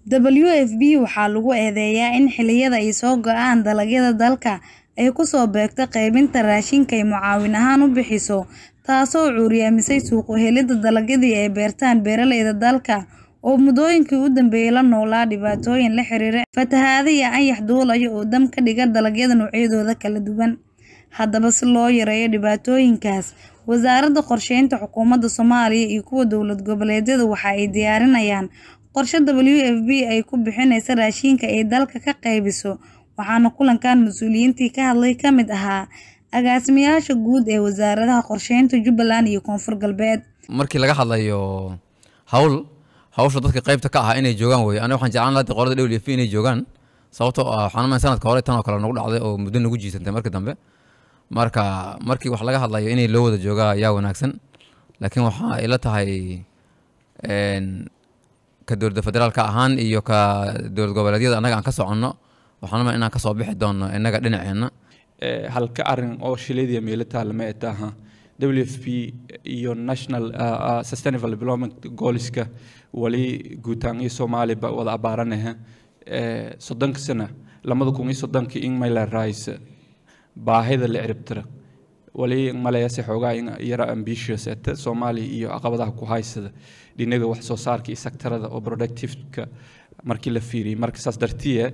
w f b waxaa lagu eedeeyaa in xilliyada ay soo go'aan dalagyada dalka ay ku soo beegto qaybinta raashinka ay mucaawin ahaan u bixiso taasoo cuuryaamisay suuq u helidda dalagyadii ay beertaan beeraleyda dalka oo muddooyinkii u dambeeyay la noolaa dhibaatooyin la xiriira fatahaado iyo anyax duulaya oo dam ka dhiga dalagyada noocyadooda kala duwan haddaba si loo yareeyo dhibaatooyinkaas wasaaradda qorsheynta xukuumadda soomaaliya iyo kuwa dowlad goboleedyada waxa ay diyaarinayaan qorshe w f b ay ku bixinaysa raashinka ay dalka ka qaybiso waxaana kulankan mas-uuliyiintii ka hadlay ka mid ahaa agaasimayaasha guud ee wasaaradaha qorsheynta jubbaland iyo koonfur galbeed markii laga hadlayo hawl hawsha dadka qaybta ka ah inay joogaan wey aniga waxaan jeclaan lahaa qolada w f inay joogaan sababtoo ah waxaan umayn sanadka hore tan oo kale nagu dhacday oo muddo nagu jiisantay markii dambe marka markii wax laga hadlayo inay loo wada joogaa ayaa wanaagsan laakiin waxaa ila tahay ka dowladda federaalka ahaan iyo ka dowlad goboleedyada annaga aan ka soconno waxaan umayn inaan kasoo bixi doono innaga dhinaceenna halka arin oo shilaydiya meelataa lama etaha w f p iyo national sustainable development goalska wali guutaan iyo soomaaliba wada abaaranaha soddonka sana lamada kun iyo soddonka in mayla rice baahida la ciribtira wali malayase xoogaa in yara ambitious ete soomaaliya iyo caqabadaha ku haysada dhinaga wax soo saarka iyo sektarada oo productiveka markii la fiiriyay marka saas dartiye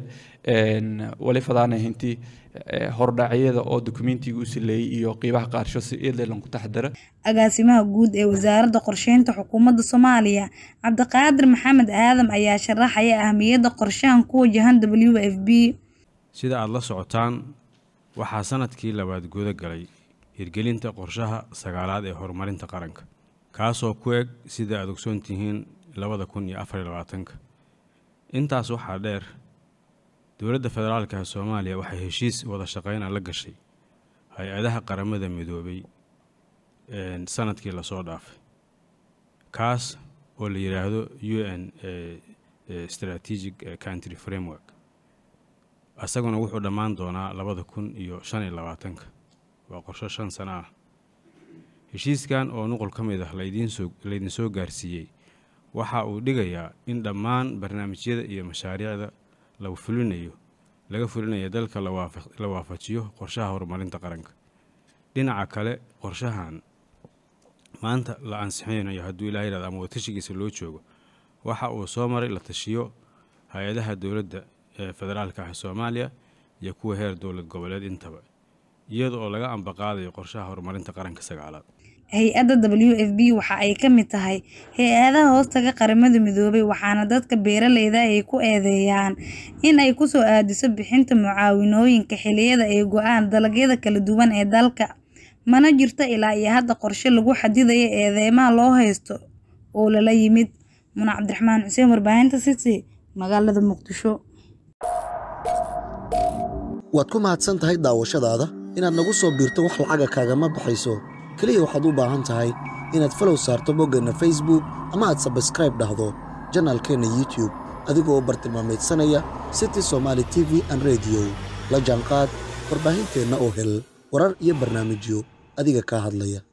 wali fadaana hintii hordhacyada oo dokumentiga u sileeyey iyo qiibaha qaarsho si eedlelan ku taxdara agaasimaha guud ee wasaaradda qorsheynta xukuumadda soomaaliya cabdiqaadir maxamed aadam ayaa sharaxaya ahmiyadda qorshahan ku wajahan w f b sida aada la socotaan waxaa sanadkii labaad guda galay hirgelinta qorshaha sagaalaad ee horumarinta qaranka kaasoo ku eg sida aada ogsoon tihiin labada kun iyo afar iyo labaatanka intaas waxaa dheer dowladda federaalka soomaaliya waxay heshiis wada shaqeyna la gashay hay-adaha qaramada midoobay sanadkii lasoo dhaafay kaas oo la yidhaahdo u n strategic country framework isaguna wuxuu dhammaan doonaa labada kun iyo shan iyo labaatanka waa qorsho shan sano ah heshiiskan oo nuqul ka mid ah laydiinsoo laydinsoo gaarsiiyey waxa uu dhigayaa in dhammaan barnaamijyada iyo mashaariicda lagu fulinayo laga fulinayo dalka la waafajiyo qorshaha horumarinta qaranka dhinaca kale qorshahan maanta la ansixinayo hadduu ilaha yihahdo ama watashigiisa loo joogo waxa uu soo maray la tashiyo hay-adaha dowladda ee federaalka ah soomaaliya iyo kuwa heer dowlad goboleed intaba iyada oo laga ambaqaadayo qorshaha horumarinta qaranka sagaalaad hay-adda w f b waxa ay ka mid tahay hay-adaha hoostaga qaramada midoobay waxaana dadka beeraleyda ay ku eedeeyaan in ay kusoo aadiso bixinta mucaawinooyinka xiliyada ay go-aan dalagyada kala duwan ee dalka mana jirto ilaa iyo hadda qorshe lagu xadidayo eedeymaha loo haysto oo lala yimid muna cabdiraxmaan xuseen warbaahinta city magaalada muqdisho waad ku mahadsan tahay daawashadaada inaad nagu soo biirto wax lacaga kaagama baxayso keliya waxaad u baahan tahay inaad falow saarto boggeenna facebook ama aad sabskraib dhahdo janaalkeenna youtube adigoo bartilmaamaydsanaya city somaali t v an rediyo la jaanqaad warbaahinteenna oo hel warar iyo barnaamijyo adiga kaa hadlaya